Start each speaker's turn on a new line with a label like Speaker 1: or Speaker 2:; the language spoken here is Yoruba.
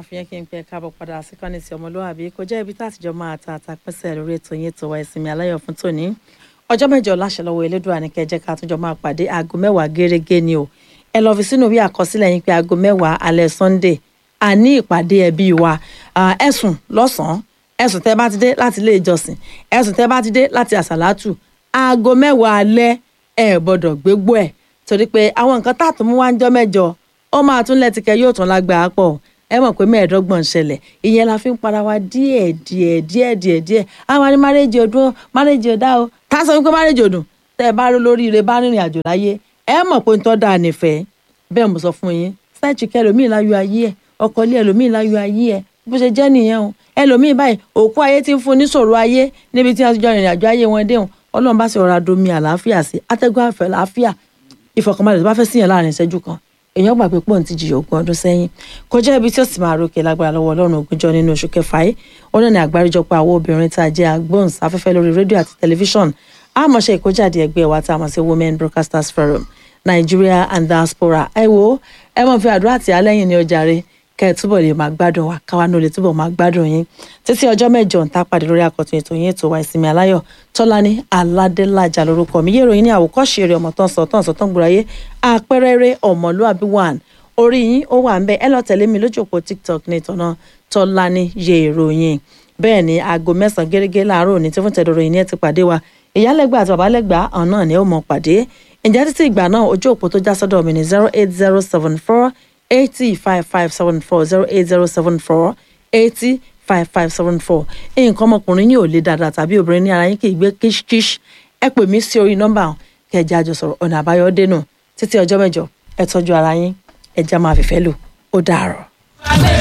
Speaker 1: fi yẹn kí n pẹ káàbọ̀ padà sí kọ́ni sí ọmọlúwàbí kò jẹ́ ibi tá àtijọ́ máa ta àtàpẹ́sẹ̀ lórí ètò yín ètò wa ìsinmi aláyọ̀ fún tòní ọjọ́ mẹ́jọ láṣẹ lọ́wọ́ elédùà ní kẹjẹ́ ká túnjọ máa pàdé aago mẹ́wàá gẹ́rẹ́gẹ́ ni o ẹ lọ fi sínú bí àkọsílẹ̀ yín pé aago mẹ́wàá alẹ́ sunday àní ìpàdé ẹbí wa ẹ̀sùn lọ́sàn-án ẹ̀sùn tẹ́ bá ti dé láti ilé ìjọsìn ẹ̀sùn tẹ́ bá ti dé láti àsàlátù aago mẹ́wàá alẹ́ ẹ̀ gbọ́dọ̀ gbégbó ẹ̀ torí pé àwọn nǹkan tá a tún mú wá ń jọ́ mẹ́jọ ó máa tún lẹ́tìkẹ́ yóò tún lágbàá pọ̀ ẹ mọ̀ pé mẹ́ẹ̀ẹ́dọ́gbọ̀n ṣẹlẹ̀ ìyẹn la fi ń para wa díẹ̀ díẹ̀ díẹ̀ díẹ̀ díẹ̀ àwọn ní márẹ́jì ọdún márẹ́jì ọ̀dá o tá a sọ wípé márẹ́jì ọdún tẹ́ ẹ bá rí lórí ire bá rìnrìn àjò láyé ẹ mọ̀ pé ń tọ́ da nífẹ̀ẹ́ bẹ́ẹ̀ mo sọ fún yín sáìtì kẹ́ ẹlòmíì láyọ̀ ayé ẹ̀ ọkọ ilé ẹlòmíì láyọ̀ ayé ẹ̀ bó ṣe jẹ́ nìyẹn o ẹlòmíì báyìí òkú ayé ti ń fún níṣòro ayé níbi tí wọ́n ti jọ ìrìn àjò ayé wọn déhùn ọlọ́run bá sì rọra domi àlàáfíà sí atẹ́gùn àfẹ́ làáfíà ìfọkànbalẹ̀ tó bá fẹ́ síyàn láàrin ìṣẹ́jú kan èèyàn gbà pé pọ́ùn ti jìyà ogún ọdún sẹ́yìn kọjá ibi tí ó sì máa rókè lágbára lọ́wọ́ ọlọ́run ogúnjọ́ nínú oṣù kẹfà yìí ó náà ní àgbáríjọpọ̀ àwọn obìnrin tá a jẹ́ agbóhùnsáfẹ́fẹ́ lórí rédíò àti tẹlifíṣọ̀n àmọ̀ṣe ìkójáde ẹgbẹ́ wa tá a mọ̀ sí women broadcasters forum nigeria and diaspora ẹ wo ẹ mọ̀ fi àdúrà tì á lẹ́yìn ní ọjà rẹ kẹ́ ẹ túbọ̀ lè máa gbádùn wa káwa náà lè túbọ̀ máa gbádùn yín títí ọjọ́ mẹ́jọ ń tá pàdé lórí àkọ́tún ètò yín ètò wa ìsinmi aláyọ̀ tọ́lání aládélájà lórúkọ mi yẹ́rọ yín ní àwòkọ́ṣe eré ọmọ tán sọ tán sọ tán gbòòrò ayé àpẹẹrẹ eré ọmọlúàbí one orí yín ó wà ń bẹ ẹ lọ tẹ̀lé mi lójú òpó tiktok ní ìtọ́nà tọ́lání yẹ ìròyìn bẹ́ẹ̀ ni aago mẹ́sàn-án gẹ́gẹ́ láàárọ̀ òní tí fún tẹ̀dọ̀rọ̀ yìí ní ẹ ti pàdé wa ìyálẹ́gbà àti babalẹ́gbà ọ̀hún náà ni ó mọ̀ pàdé ǹjẹ́ títí ìgbà náà ojú òpó tó já sọ́dọ̀ mi ní zero eight zero seven four eighty five five seven four zero eight zero seven four eighty five five seven four nǹkan ọmọkùnrin yìí ò le dáadáa tàbí obìnrin ní ara yín kì í gbé kíṣkíṣ ẹ pè mí sí orí nọ́mbà kẹjẹ àjọ sọ̀rọ̀ ọ̀nà àbáyọ dénú títí ọjọ́ mẹ́jọ ẹ tọ́jú ara yín ẹ já máa fìfẹ́ lò ó dàárọ̀.